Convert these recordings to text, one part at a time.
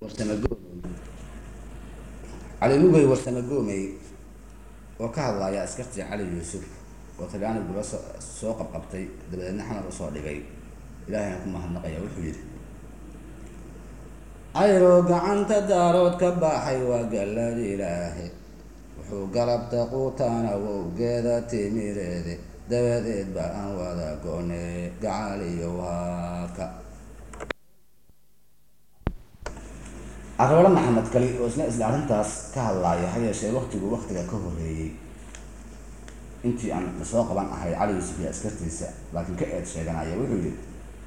cali lugay warsame goomey oo ka hadlaya askartii cali yuusuf oo talyaaniguba soo qabqabtay dabadeedna xamar usoo dhigay ilaahayna ku mahadnaqaya wuxuu yidhi cayroo gacanta daarood ka baxay waa gallad ilaahe wuxuu galabta quutaana wowgeeda timireede dabadeed ba aan wada goone gacaliyo waaka caroole maxamed kali oo isna isla arrintaas ka hadlaaya ha yeeshee waktigu waktiga ka horeeyey intii aan lasoo qaban ahay cali yuusuf iyo askartiisa laakiin ka eed sheeganaya wuxuu yidhi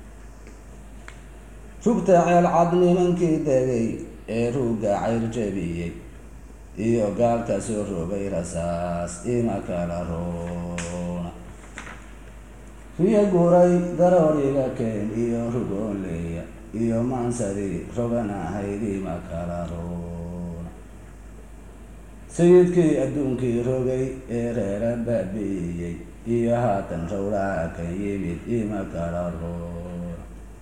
rugta ceelcad nimankii degay ee ruugga cayr jebiyey iyo gaalka soo rogay rasaas ima kala roona riyo guray garooriga keen iyo rugoonleeya iyo maansadii rogan ahayd ima kala roona sayidkii adduunkii rogay ee reera baabi'iyey iyo haatan rawlaha kan yimid ima kala roona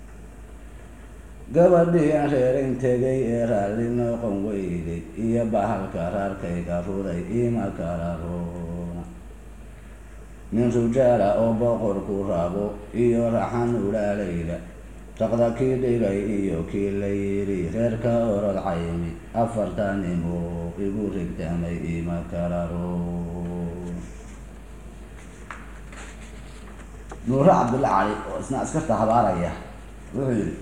gabadhii aan reerayn tegay ee raalli noqon weyday iyo bahalka raarkayga ruday ima kala roona nin rujaala oo boqorku rabo iyo raxan ulaalayda raqda kii dhigay iyo kii la yidhi reerka orod caymi afartanimo igu rigtamay ima kala roona nuure cabdulla cali oo isna askarta habaaraya wuxuu yidhi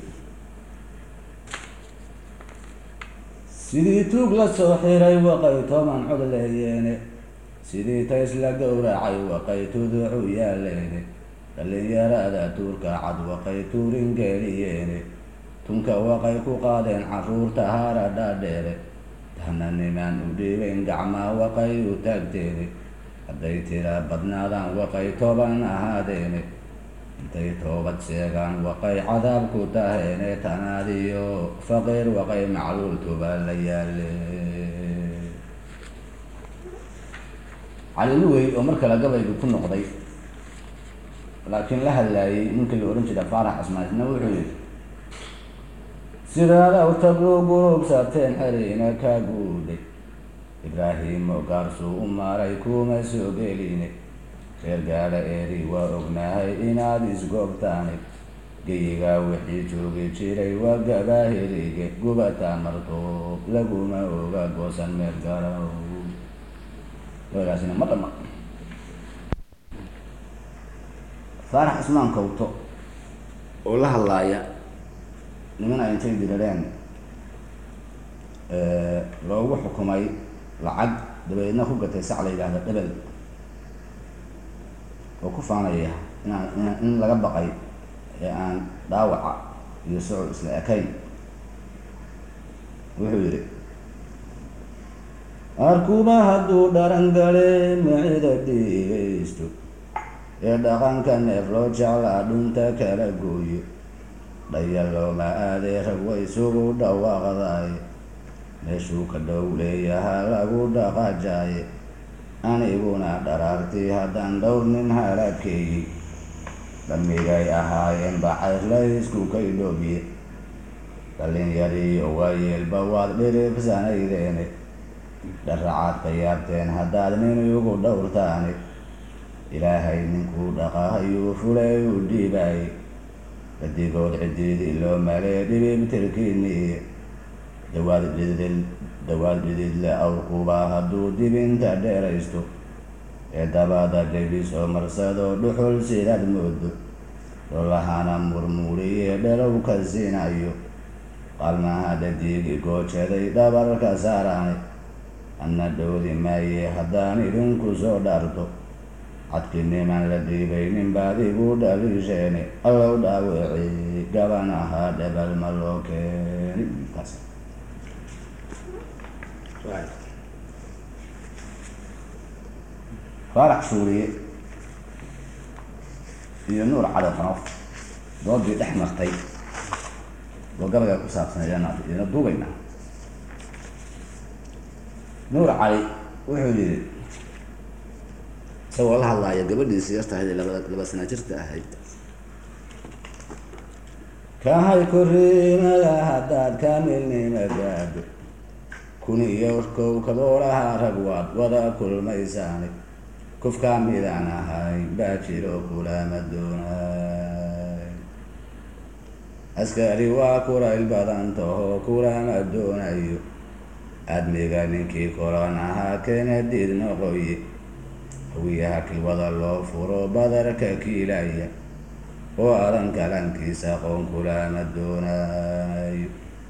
sidii tuug la soo xiray waqay toban cod leeyeene sidii tays la gowracay waqay tuducu yaaleene dhallinyarada tuurka cad waqay tuurin geeliyeene tunka waqay ku qaadeen caruurta haara dhaadheere tahna nimaan u dhiibayn gacmaa waqay u taagteene hadday tira badnaadaan waqay toban ahaadeene intay toobad sheegaan waqay cadaab ku taheene tanaadiyo faqiir waqay macluultuba la yaale cali lugey oo mar kale gabaygu ku noqday laakiin la hadlaayay ninkii la odhan jira faarax casmaasna wuxuu yidhi sidaad awtagu gurubsateen xerina ka guuday ibraahimo gaarsuu u maaray kuma soo geline reer gaala eeri waa ognahay inaad isgoobtaani geyigaa wixii joogi jiray waa gabaahirige gubataa marto laguma oga goosan meel garow wagaasina ma dhama faarax cismaan kawto oo la hadlaaya niman ay intay dirareen loogu xukumay lacag dabadeedna ku gatay sac la yidhaahda dhebel oo ku faanaya inaan in in laga baqay ee aan dhaawaca iyo socod isla ekayn wuxuu yidhi arkuba hadduu dharan gale micida dhigaysto ee dhaqanka neef loo jeclaa dhunta kala gooyo dhaya looma aadee rag way isugu dhawaaqdaay meeshuu ka dhow leeyaha lagu dhaqaajaaye aniguna dharaartii haddaan dhowr nin halaadkeeyey dhammigay ahaayeen bacayr la isku kaydhoobiye dhallinyariyo waayeelba waad dhiribsanaydeene dharacaad ka yaabteen haddaad nin igu dhowrtaani ilaahay ninkuu dhaqahayuu fulay u dhiibaayey badigood cidiidii loo malee dhibibtirkiiniiye dawaad dhidid dawaad dhididle awrkuba hadduu dibinta dheeraysto ee dabada dhebis oo marsado dhuxul sidaad moodo lolahana murmuuriye dhelow ka siinayo qalmaha dhadiigi goojaday dhabarka saaraani anna dhowdi maaye haddaan idinku soo dhaarto cadkii niman la dhiibaynin baad igu dhaliisheene allow dhaaweci gaban ahaa dhebal ma loo keeni taas faarax shuuriye iyo nuur cali qanof doodii dhex martay oo gabaga ku saabsan ayaan idina duubayna nuur cali wuxuu yidhi isagoo la hadlaaya gabadhiisi yarta ahayd ee laba laba sana jirta ahayd kahay koriimada haddaad kaamilnima gaadho kun iyo kow kaboolaha rag waad wada kulmaysaane kufkaa midaan ahayn baa jiro kulama doonay askari waa kulayl badan taho kulama doonayo admiga ninkii koran ahaa kenadiid noqoye hawiyaha kilwada loo furo badarka kiilaya oo adan galankiisa qoon kulama doonayo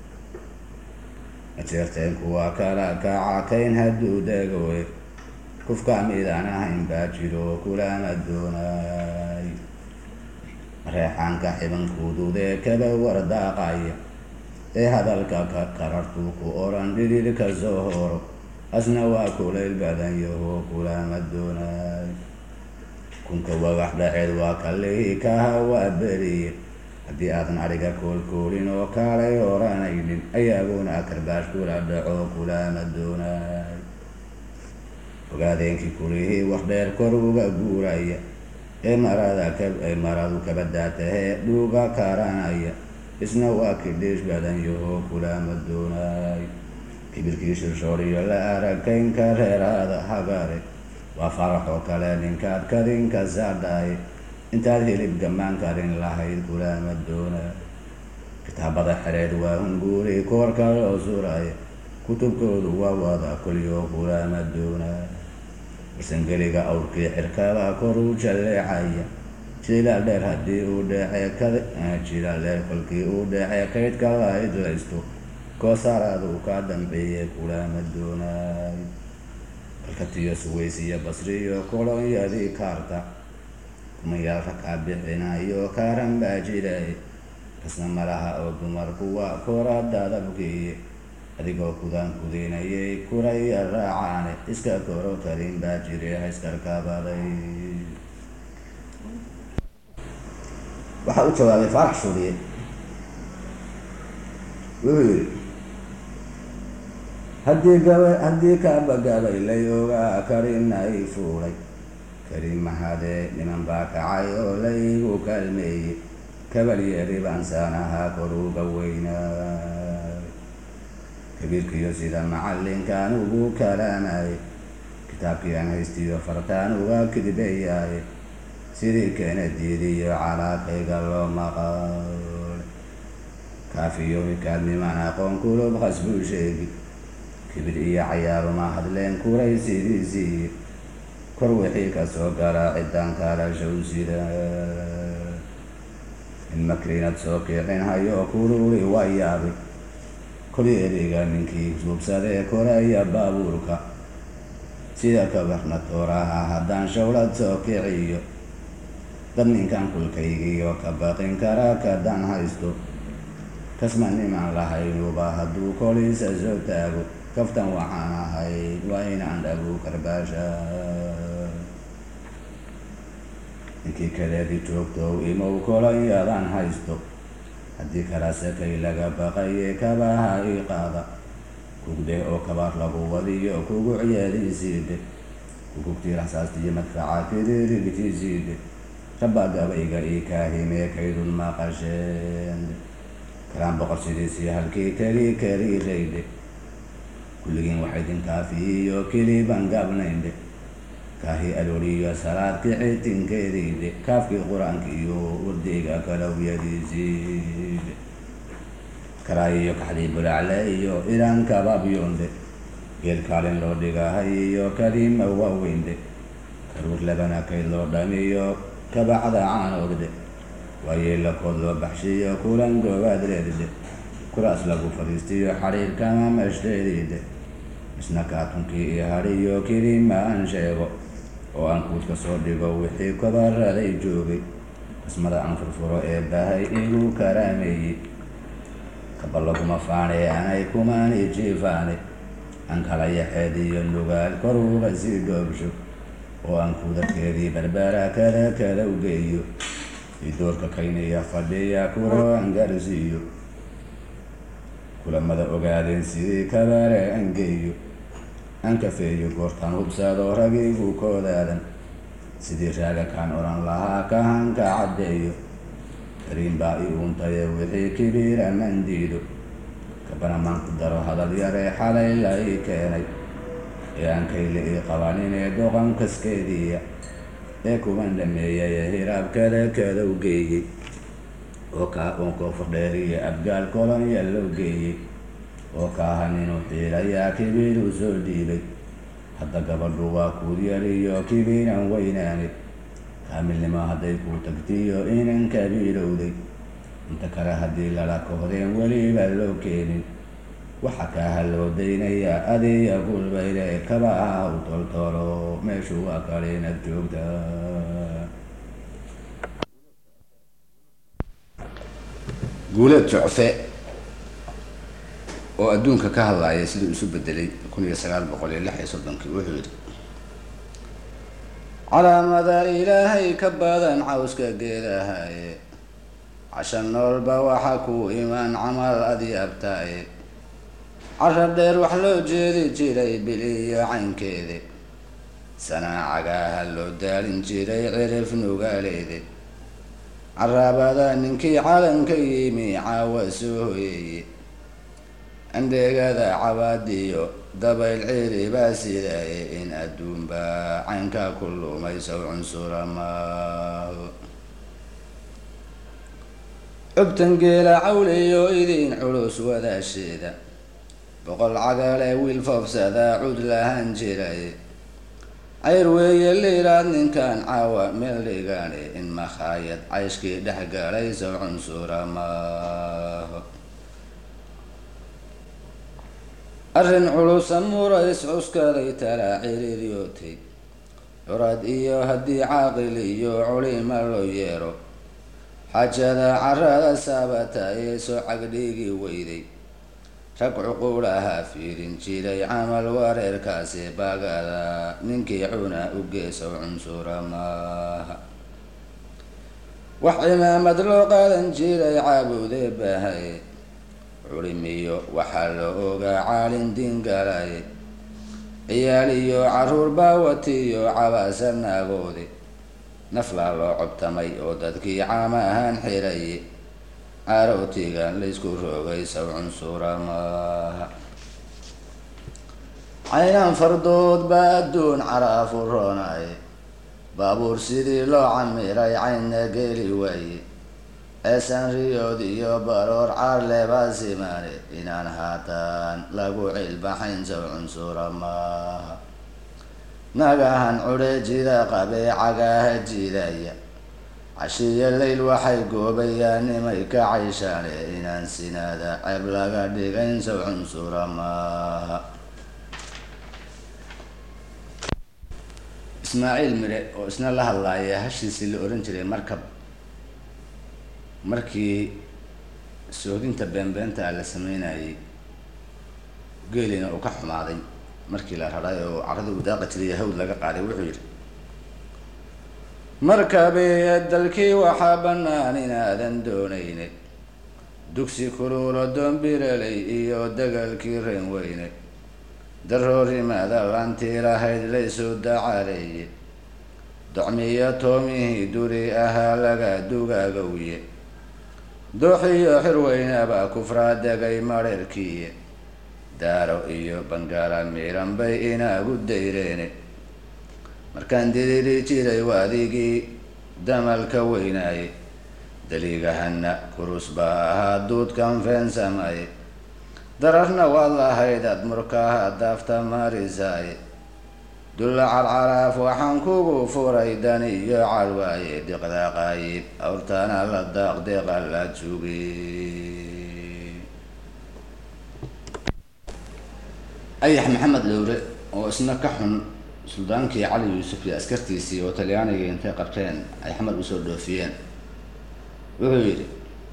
ajeerteenku waa kala kacakayn hadduu degowe kufka midaan ahayn baa jiro kulama doonayo reexaanka xibankuududee kaba wardaaqaya ee hadalka ka qarartuu ku oran dhidhid ka soo horo asna waa kulayl badan yaho kulama doonayo kunka wagax dhaceed waa kalihii kaha waa beriye haddii aadan adhiga koolkoolin oo kaalay oranaynin ayaaguna karbaash kula dhaco kulama doonayo ogaadeenkii kulihii wax dheer kor uga guuraya ee marada kaee maradu kabadaatahee dhuuga karanaya isna waa kidhiish badan yaho kulama doonayo kibirkii shirshooriyo la arakaynka reeraada hagare waa faraxoo kale ninkaad kadinka saadhaye intaad hilib gamaan karin lahayd kulama doonayo kitaabada xereed waa hunguuri koorka loo suraya kutubkoodu waa wada kulyo kulama doonayo warsangeliga awrkii xirkada kor u jalleecaya jilaal dheer haddii uu dheece kad jilaal dheer kolkii uu dheece kaydka lahayd laysto koosaraadu ka dambeeye kulama doonayo balkatiyo suwaysiyo basriyo kolonyadii kaarta kumayaal rakaa bixinayo kaaran baa jiray kasna malaha oo dumarku waa kora dadabkiiye adigoo kudaan kudaynayay kuraya raacaane iska koro karin baa jire hayskarkabaday waxaa u jawaabay faarax shuuriye wuxuu yidhi haddii gaba haddii kaaba gabaylay ogaa karinay fuulay karin mahadee niman baa kacay oo laygu kaalmeeyey kabalyeeri baan saanahaa koruga weynaa kabiirkiyo sida macallinkaan ugu kalaamaye kitaabkii aan haystiyo fartaan uga kidbayaaye sidii keena diidiyo calaaqayga loo maqal kaafiyo hikaadniman aqoon kulub qasbuu sheegi kibir iyo cayaaruma hadleen kuray sidiisiiye kor wixii kasoo gala ciddaan kaalashow sida in makrinad soo kiicin hayo kululi waa yaabay koli eriga ninkii suubsadee koraya baabuurka sida kabarna tooraha haddaan shawlad soo kiciyo dad ninkan kulkaygiyo ka baqin kara kadaan haysto kasma niman lahaynuba hadduu koliisa soo taago kaftan waxaan ahayd waa inaan dhagu karbaasha ninkii kaleedi joogtow imow kolonyadan haysto haddii kala sakay laga baqaye kabaha ii qaada kugdeh oo kabaar lagu wadiyo kugucyeediisiide kugugtii rasaastiyo madfaca kiriirigtiisiide rabba gabayga ii kaahimee kaydun maqasheen kalaan boqor sidiisii halkii keli keliirayde kulligiin waxaydin kaafiyiyo keliban gabnaynde kaahi alooliyo salaad kicitinkeediide kaafkii qur-aanka iyo wardeyga kalowyadiisiide karaayiyo kaxdii bulacle iyo ilaan kababyonde geel kaalin loo dhigahay iyo kadiima waaweynde karuur labana kayd loo dhamiyo kabacda caanoodde waayeelakood loo baxshiyo kulan goobaadreedde kuraas lagu fadhiistiyo xadhiir kama mashdeediide isna kaatunkii iyo hadhiyo keliima aan sheego oo aan kuudka soo dhigo wixii kabaraday joogay qismada aan furfuro ee bahay igu karaameeyey kaba laguma faanee anay kumaani jiifaane aan kala yaxeed iyo nugaal koruga sii dhoobsho oo aan kuudarkeedii barbaara kada kada u geeyo idoorka kaynaya fadhiya kuro aan garsiiyo kulamada ogaadeen sidii kabaare aan geeyo aan kafeeyo goortaan hubsado ragigu koodaadan sidii raaga kaan odhan lahaa kahanka caddeeyo kariim baa i uuntaye wixii kibiira man diido kabana maan ku daro hadal yaree xalay la ii keenay ee aan kayle ii qabaninee doqan kaskeediiya ee kuban dhameeyay ee hiraabkada kadow geeyey oo kaa uun koofur dheeriya abgaal kolonya loo geeyey oo kaahan inuu xiilayaa kibiiruu soo dhiibay hadda gabadhu waa kuuryariyo kibiiran weynaanay kaamilnimo hadday kuu tagtiyo inan kabiilowday inta kale haddii lala kohdeen weliba loo keenin waxa kaaha loo daynayaa adiya gulbayde kaba aha u toltolo meeshu waa kale inaad joogtaa guuleed jocfe oo adduunka ka hadlaaya siduu isu bedelay kun iyo sagaal boqol iyo lix iyo soddonkii wuxuu yidhi calaamada ilaahay ka badan cawska geedahaye casha noolba waxa ku imaan camal adyaabtaaye carab dheer wax loo jeedi jiray bil iyo caynkeede sanaacagaaha loo daalin jiray cirif nugaaleede caraabada ninkii calanka yimi caawa soo hoyeeye andheegada cabaadiyo dabayl ciiri baa sidaaye in adduunbaa caynka ku lumaysow cunsura maaho cubtan geela cawliyo idin culus wadaasheeda boqol cagale wiil foofsadaa cud lahaan jiray cayr weeye liiraad ninkan caawa meel dhigane in makhaayad cayshkii dhex galayso cunsura maaho arrin culusa murays cuskaday talaa ciriiryootay curad iyo haddii caaqil iyo culima loo yeero xajada carada saabata ee soo cagdhigi weyday rag cuquulaha fiirin jiray camal wareerkaasi baagada ninkii cuna u geesow cunsura maaha wax cimaamad loo qaadan jiray caabudee baahaye culimiyo waxaa la ogaa caalin diingalaye ciyaal iyo caruur baawatiyo cabaasa naagoode naflaa loo cobtamay oo dadkii caama ahaan xiraye caarowtigan laysku roogay saw cunsura maaha caynaan fardood baa adduun caraafu roonaye baabuur sidii loo camiray caynna geeli waaye eesan riyood iyo baroor caarlebaa simaane inaan haatan lagu cilbaxayn saw cunsura maaha nagahan cudheejida qabee cagaaha jiidaya cashiyo leyl waxay goobayaan nimay ka cayshaane inaan sinaada ceeb laga dhigayn saw cunsura maaha ismaaciil mire oo isna la hadlaaya hashiisii la ohan jiray markab markii soodinta beenbeenta la sameynayay geelina uu ka xumaaday markii la raray oo carada uu daaqa jiray hawd laga qaaday wuxuu yidhi markabee dalkii waxaa bannaan inaadan doonayne dugsi kuluulo doombiraley iyo dagaalkii reen weyne daroorimada laantii lahayd laysoo dacaaleeye docmiyo toomihii duri ahaa laga dugaagowye dooxiyo xirweynaba kufraa degay marheerkiiye daaro iyo bangaala miiran bay inaagu dayreene markaan didiri jiray waadigii damalka weynaaye daliigahana kurus baa ahaa duudkan feensamaye dararna waad lahayd ad murkaaha daafta marisaaye dulla carcaraaf waxaan kugu furay dan iyo calwaaye diqda qaayib awrtana la daaq deeqa la jugi ayax maxamed lowre oo isna ka xun suldaankii cali yuusuf iyo askartiisii oo talyaaniga intay qabteen ay xamar usoo dhoofiyeen wuxuu yidhi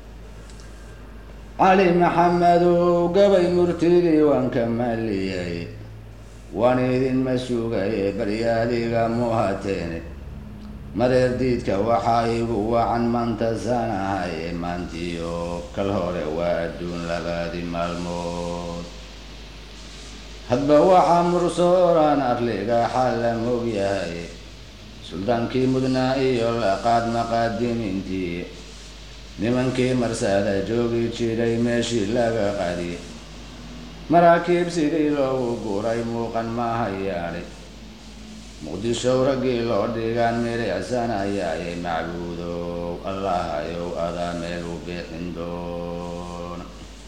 cali maxamedow gabay murtidii waan ka maaliyay waan idinma sugaye baryaadiga muhateene mareer diidka waxaa igu wacan maanta saan ahaye maantiyo kal hore waa adduun labadi maalmood hadba waxaa mursooraan arliga xal la mogyahay suldaankii mudnaa iyo laqaad maqaadimiintii nimankii marsada joogi jiray meeshii laga qadiyey maraakiib sidii loogu guray muuqan maahayaadhay muqdishow raggii loo dhigaan milicsanayaayay macbuudow allahayow adaa meel u bixin doona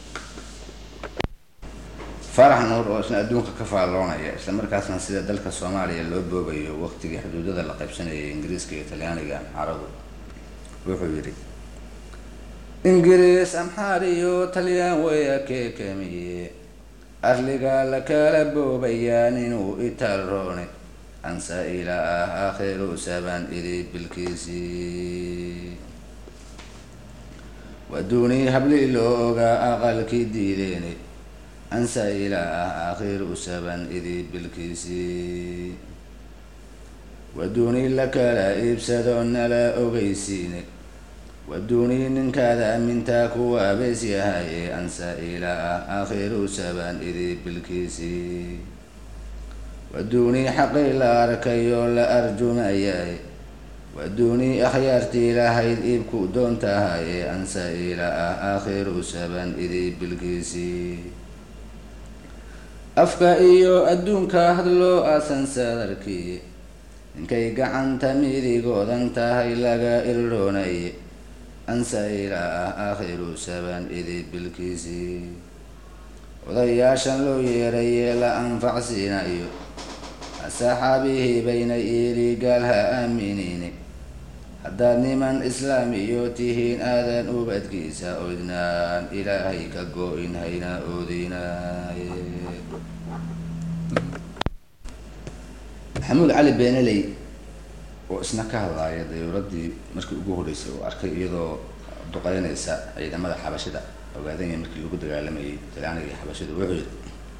farax nuur oo isna adduunka ka faalloonaya isla markaasna sida dalka soomaaliya loo boobayo waqtigii xuduudada la qaybsanayay ingiriiska iyo talyaaniga amxaaradu wuxuu yidhi ingiriis amxaar iyo talyaan weya keekamiye arliga la kala boobayaan inuu italroone ansa ila ah aakhiru saban idi bilkiisii waduunii hablii loo ogaa aqalkii diideene ansa ila ah aakhiru saban idi bilkiisii waduunii la kala iibsado nala ogeysiine waduunii ninkaada amintaa kuwa bees yahaye ansa ila ah aakhiru saban idi bilkiisii waduunii xaqii la arkayoo la arjumayaye waduunii akhyaartii lahayd iibku doontahaye ansa ila ah aakhiru saban idi bilkiisii afka iyo adduunka hadloo aasan sadarkiye ninkay gacanta midigoodan tahay laga irdhoonaye ansa ila ah aakhiru saban idi bilkiisii odayaashan loo yeerayee la anfacsiinayo asxaabihii bayna iili gaal ha aaminiine haddaad niman islaam iyo tihiin aadan ubadkiisa oydnaan ilaahay ka go-in hayna oodinaaye maxamuud cali beenaley oo isna ka hadlaaya dayuuradii markii ugu horreysay oo arkay iyadoo duqeynaysa ciidamada xabashida ogaadanya markii lagu dagaalamayay talyaaniga iyo xabashida wuxuu yidhi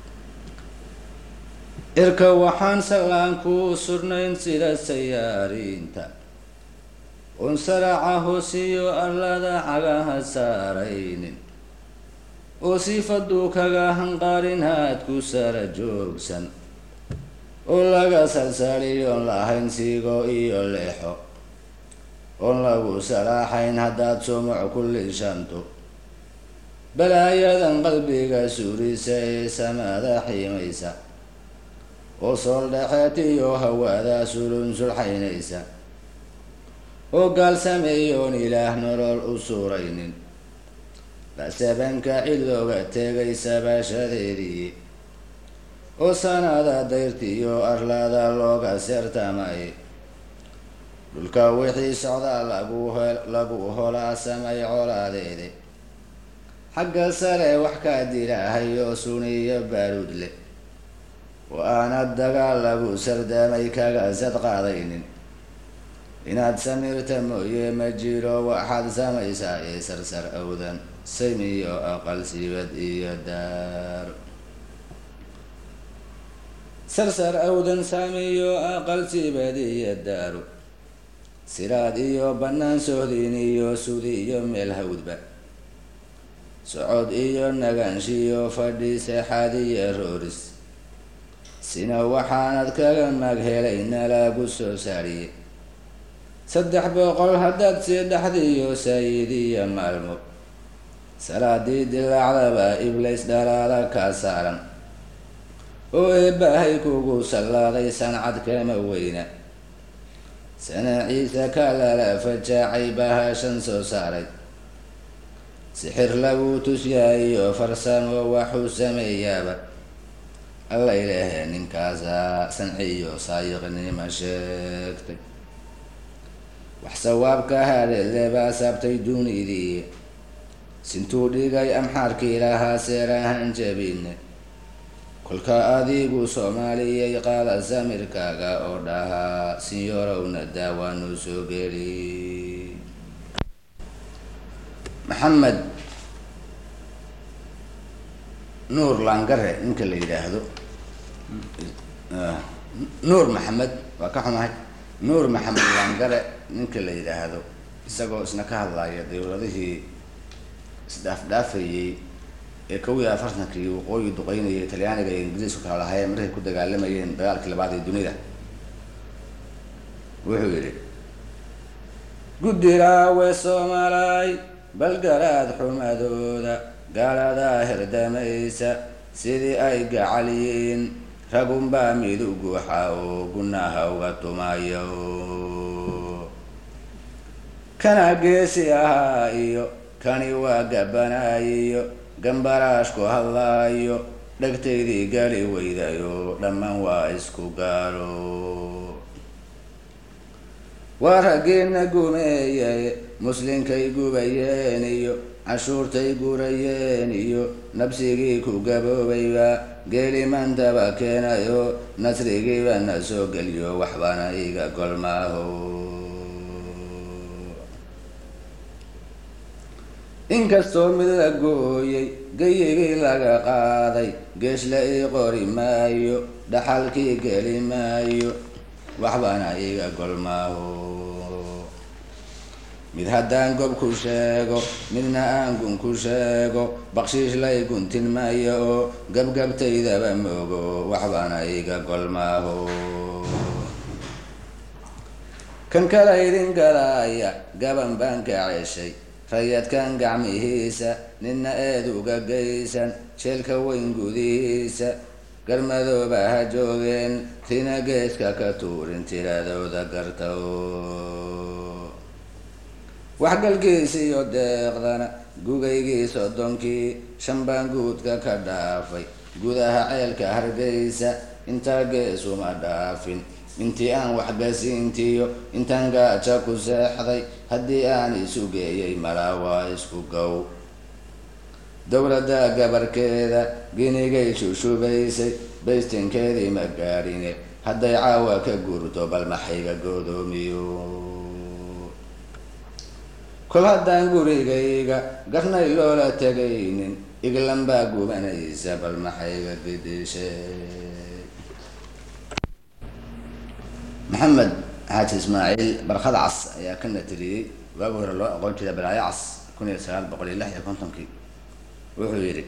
irka waxaan sallaan kuu surnayn sida sayaariinta oon saraaca hoosiyo allada cagaha saaraynin oo siifaduu kaga hanqaarin haad ku sara joogsan oo laga salsaliyoon lahayn siigo iyo leexo oon lagu salaaxayn haddaad sumuc ku lishanto balaayadan qalbiga suurisa ee samada xiimaysa oo sool dhexeed iyo hawada sulun sulxaynaysa oo gaal sameeyoon ilaah nolol u suuraynin basabanka cid looga tegay sabashadeedii oo sanada dayrtiiyo arlada looga seertamay dhulka wixii socdaa lagu lagu holaa samay colaadeede xagga sare wax kaa dilaahayo suniyo baaruud leh oo aanad dagaal lagu sardaamay kaga sad qaadaynin inaad samirta mooye ma jiro waxaad samaysaa ee sarsar awdan samiyo aqal sibad iyo daar sarsar awdan saamiyo aqal sibad iyo daaru siraad iyo bannaan sohdin iyo sudi iyo meel hawdba socod iyo nagaanshiyo fadhi seexaad iyo rooris sina waxaanad kaga mag helayna lagu soo saariye saddex boqol haddaad sii dhaxdiyo saayidiyo maalmo salaadii dilaacdaba iblays dhalaala kaa saaran oo eebbahay kugu sallaaday sancad kama weyna sanaaciisa ka lala fajaacay bahashan soo saaray sixir lagu tusyaayo farsamo waxuu sameeyaaba alla ilaahe ninkaasaa sanciyo saayiqnima sheegtay wax sawaabka hadheedle baa saabtay dunidii sintuu dhigay amxaarkii lahaa seerahan jabine kolka adigu soomaaliyay qaada samirkaaga oo dhahaa sinyorowna daawaanu soo geli maxamed nuur laangare ninka la yidhaahdo nuur maxamed waa ka xumahay nuur maxamed laangare ninka la yidhaahdo isagoo isna ka hadlaya dawladihii isdhaafdhaafayey ee kow iyo afartankii waqooyi duqeynayay talyaaniga iyo ingiriisku kala lahaayeen markay ku dagaalamayeen dagaalkii labaad ee dunida wuxuu yidhi guddiraawe soomaalay bal garaad xumadooda gaaladaa hirdamaysa sidii ay gacal yihiin ragunbaa miduguxa oo gunaha uga tumayo kana geesi ahaa iyo kani waa gabanaayiyo gambaraashku hadlaayo dhegtaydii gali weydayo dhammaan waa isku gaalo waa raggiina gumeeyay muslinkay gubayeen iyo cashuurtay gurayeen iyo nabsigii ku gaboobayba geelimandaba keenayo nasrigiiba na soo geliyo waxbana iga golmaaho inkastoo mid la gooyay gayigii laga qaaday geesla ii qori maayo dhaxalkii geli maayo waxbana iga golmaaho mid haddaan gob ku sheego midna aan gun ku sheego bakshiish lay guntin maayo oo gabgabtaydaba moogo waxbana iga golmaaho kan kala idin galaaya gaban baan ka ceshay rayadkan gacmihiisa nina eed uga geysan sheelka weyn gudihiisa garmadooba ha joogeen rina geeska ka tuurin tiradooda garta waxgalkiis iyo deeqdana gugaygii soddonkii shan baan guudka ka dhaafay gudaha ceelka hargeysa intaa geesuma dhaafin intii aan waxgasiintiyo intaan gaaja ku seexday haddii aan isu geeyay malaa waa isku gow dowladda gabarkeeda ginigay shushubaysay baystinkeedii ma gaadhine hadday caawa ka gurto bal maxayga godoomiyo kol haddaan gurigayga garnay loola tegaynin iglan baa gubanaysa bal maxayga gidishay maxamed xaaji ismaaciil barkad cas ayaa ka natiriyey waagi hore loo aqoon jiray balaayo cas kun iyo sagaal boqol iyo lix iyo kontonkii wuxuu yidhi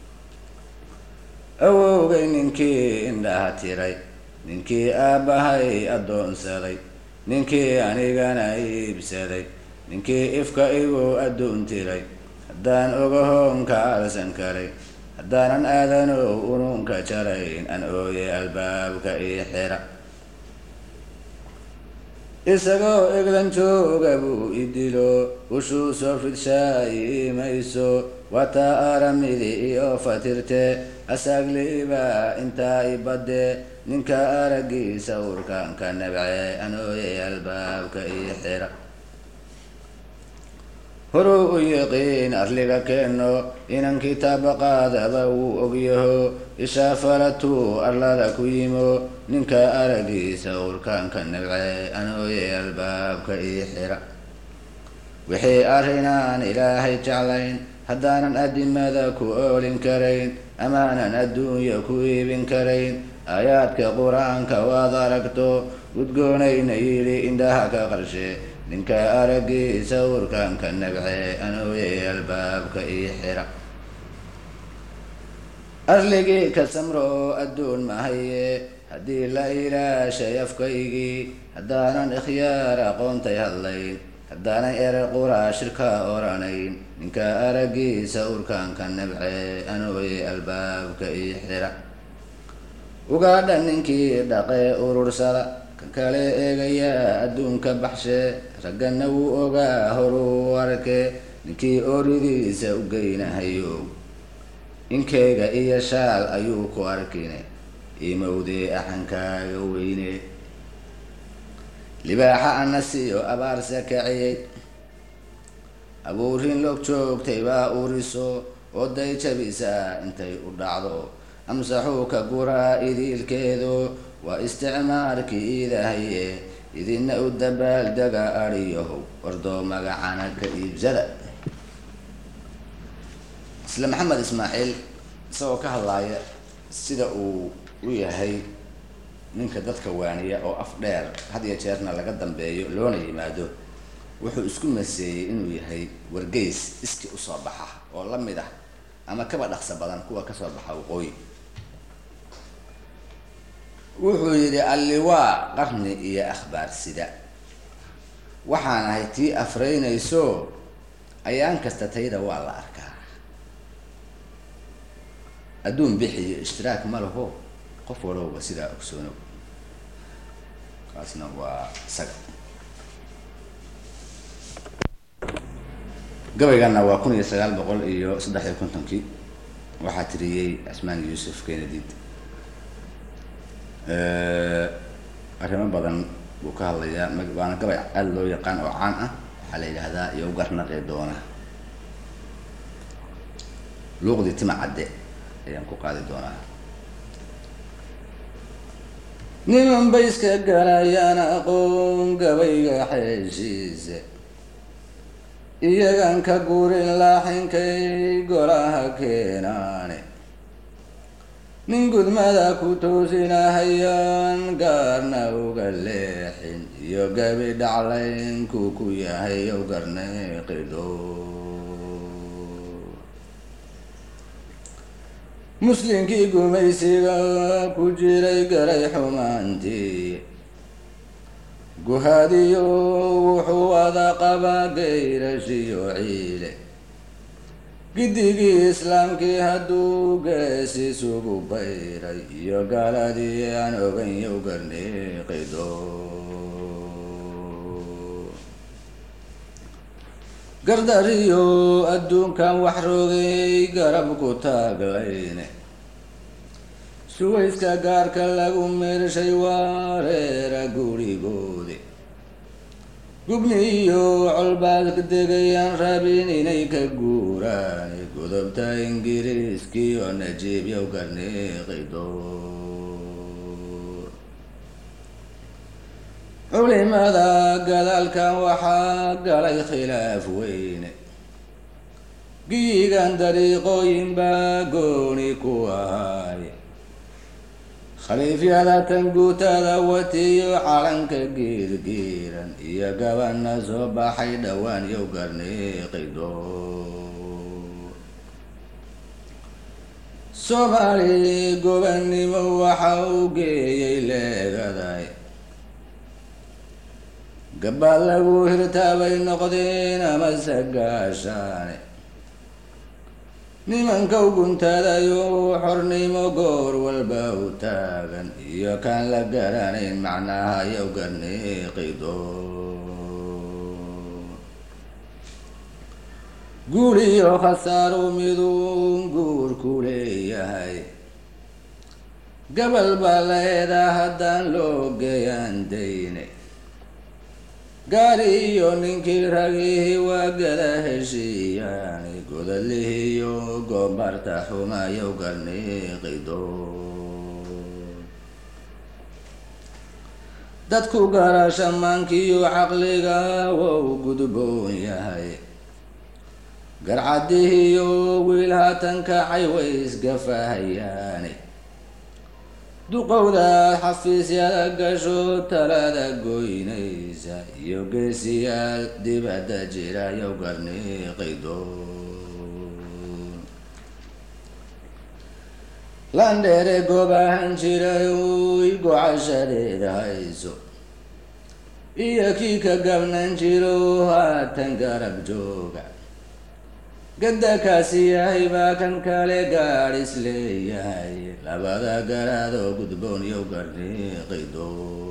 awowgay ninkii indhaha tiray ninkii aabbahay addoonsaday ninkii anigana iibsaday ninkii ifka igu adduun tiray haddaan ogahoonka arsan karay haddaanan aadanow unuunka jarayn an ooye albaabka ii xira isagoo eglan jooga buu idilo ushuu soo fidshaay imayso wataa aramidi iyo fatirte asaagliiba intaa ibadde ninka araggiisa urkaan ka nabce anooye albaabka ii xira horuu u yiqiin arliga keeno inan kitaabaqaadaba wuu ogyaho ishaafalatuu arlada ku yimo ninka araggiisa urkaanka nabce anooye albaabka ii xira wixii arrinaan ilaahay jeclayn haddaanan adimada ku oolin karayn amaanan adduunya ku iibin karayn aayaadka qur-aanka waad aragto gudgoonayna yidhi indhaha ka qarshe ninka araggiisa urkaanka nabce anooye albaabka ii xira arligii ka samro adduun mahaye haddii la ilaashay afkaygii haddaanan ikhyaar aqoontay hadlayn haddaanan erer quraa shirka oranayn ninka araggiisa urkaanka nabce anooye albaabka ii xira ugaadha ninkii dhaqee urursada ka kale eegayaa adduunka baxshe raggana wuu ogaa horuu arke ninkii ooridiisa u geynahayo inkeyga iyo shaal ayuu ku arkine imowdee axankaaga weyne libaaxa anasiyo abaarsa kaciyey abuurin log joogtay baa uriso oday jabisa intay u dhacdo amsaxuuka guraa idiilkeedu waa isticmaarkii iidahaye idina u dabaaldega adhiyahow wardoo magacana ka iibsada isla maxamed ismaaciil isagoo ka hadlaaya sida uu u yahay ninka dadka waaniya oo af dheer had iyo jeerna laga dambeeyo loona yimaado wuxuu isku maseeyey inuu yahay wargeys iski usoo baxa oo la mid ah ama kaba dhaqso badan kuwa kasoo baxa waqooyi wuxuu yidhi alliwaa qarni iyo akhbaar sida waxaan ahay tii afreynayso ayaan kasta tayda waa la arkaa adduun bixiyo ishtiraak ma laho qof walowba sidaa ogsoono kaasna waa isaga gabayganna waa kun iyo sagaal boqol iyo saddex iyo kontonkii waxaa tiriyey cismaan yuusuf kennedy arrimo badan buu ka hadlayaa waana gabay aada loo yaqaan oo caan ah waxaa la yidhaahdaa iyo garnaqee doona luuqdii tima cadde ayaan ku qaadi doonaa niman bay iska galayaan aqoon gabayga xeeshiise iyagan ka guurin laaxinkay golaha keenaane nin gudmada ku toosinahayaan gaarna uga leexin iyo gabi dhaclaynku ku yahay ow garneeqido muslinkii gumaysiga ku jiray garay xumaantii guhaadiyo wuxuu wada qabaa gayrashiyo ciile giddigii islaamkii hadduu gees isugu bayray iyo gaaladii aan oganyow garneeqido gardariyo adduunkan wax rogay garab ku taaglayne suwayska gaarka lagu meershay waareera gurigoodi gubni iyo colbaad degayaan rabin inay ka guuraan godobta ingiriiskii oo najiibyow garneeqido culimada gadaalkan waxaa galay khilaaf weyne giyigan dariiqooyin baa gooni ku ahaaye khaliifyada tan guutada watiyo calanka giirgiiran iyo gabana soo baxay dhowaan yow garneeqido soomaali gobannimo waxa uu geeyay leegaday gabaad lagu hirtaabay noqdeen amase gaashaane nimanka u guntadayo xornimo goor walba u taagan iyo kaan la garanayn macnaha yow garneeqido guul iyo khasaaru miduu guurku leeyahay gabal baa laeedaa haddaan loo geeyaan dayne gaari iyo ninkii ragihi waa gada heshiiyaani godadlihiyo goobarta xumayow garneeqido dadku garasha maankiyo caqliga wou gudboon yahay garcadihiyo wiil haatan kacay way isgafahayaani duqowdaad xafiisyada gasho talada goynaysa iyo geesiyaal dibadda jira yow garneeqido landheere goobahan jiray uy gocashadeeda hayso iyo kii ka gabnan jiro haatan garab jooga gadda kaasi yahay baa kan kale gaadh is leeyahay labada garaadoo gudboon yow garneeqido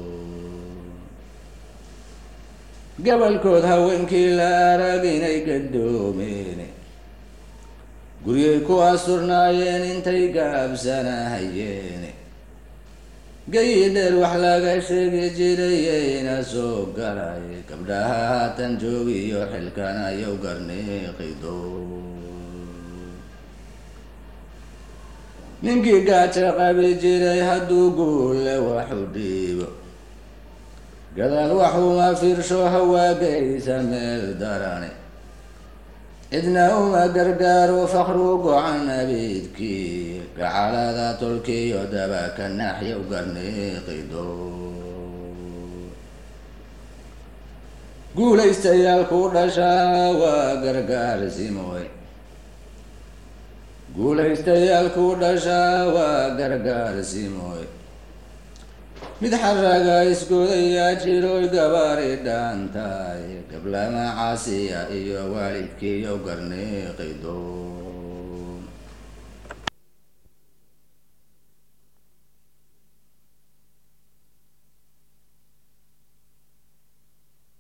gabalkood haweenkii la arag inay gadoomeen guryay ku asurnaayeen intay gaabsanahayeen gayi dheer wax laga sheegi jirayeyna soo galay gabdhaha haatan joogiyo xilkana yow garneeqido ninkii gaajo qabi jiray hadduu guulle waxu dhiibo gadaal waxuma fiirsho hawaagaysa meel darane cidna uma gargaaro fakru gocan abiidkii gacalada tolkiyo dabaka naxyow garneeqido guulaystayaal ku dhashaa waa gargaarsimoy guulaystayaal ku dhashaa waa gargaarsimoy mid xaraga iskudayaa jiroy gabaari dhaantaay gablama caasiya iyo waalidkiiyo garniiqido